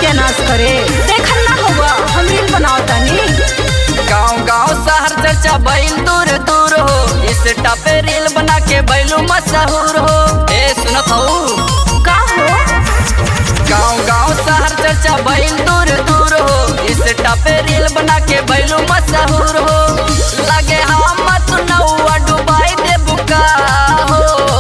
सत्यानाश करे देखल ना होगा हम रील बनाओ तानी गाँव गाँव शहर चर्चा बैल दूर दूर हो इस टापे रील बना के बैलू मशहूर हो ए सुनत हो का हो गाँव गाँव शहर चर्चा बैल दूर दूर हो इस टापे रील बना के बैलू मशहूर हो लगे हम तू नौआ डुबाई दे बुका हो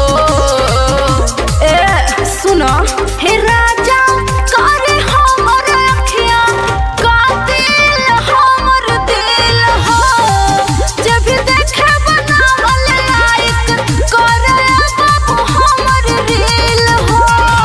ए सुनो हे राजा करे हमर अखिया कातिल हमर दिल हो जब देखे बनावल लायक करे बाबू हमर रील हो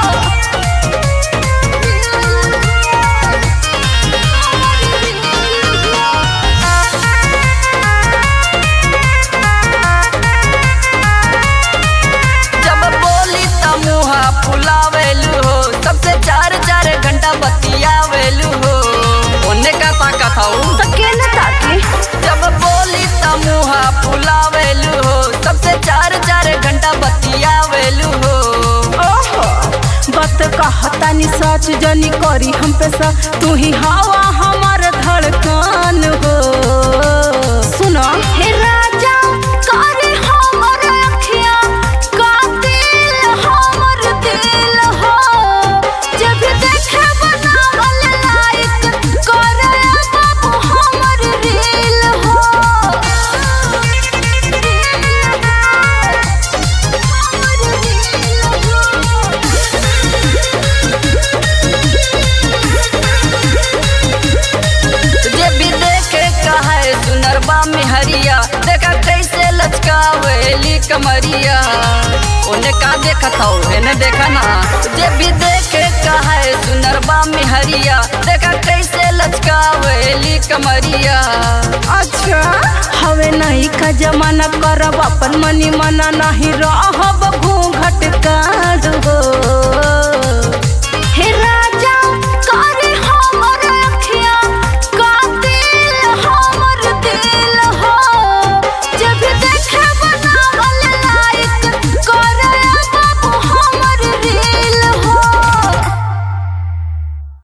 जब बोली त मुहा फुलावेलू हो सबसे चार चार घंटा बतियावेलू हो ओने का ताकत हूँ तो केने ताकी जब बोली त मुहा फुलावेलू हो सबसे चार चार घंटा बतियावेलू हो ओहो बात कहतानी सच जनी करी हम पे सा तू ही हवा हमार धड़कन हो सुनो हे राजा करे हमर अखिया कातिल हमर दिल हो जब देखे बनावल लायक करे बाबू हमर रील जे भी देखे कहे सुनरबा में हरिया देखा कैसे लचकावेली कमरिया ओने का देखत हो एने देखा ना जे भी देखे कहे सुनरबा में हरिया देखा कैसे लचकावेली कमरिया अच्छा हवे नहीं का जमाना करब अपन मनी मना नहीं रहब घूंघट काढ़ हो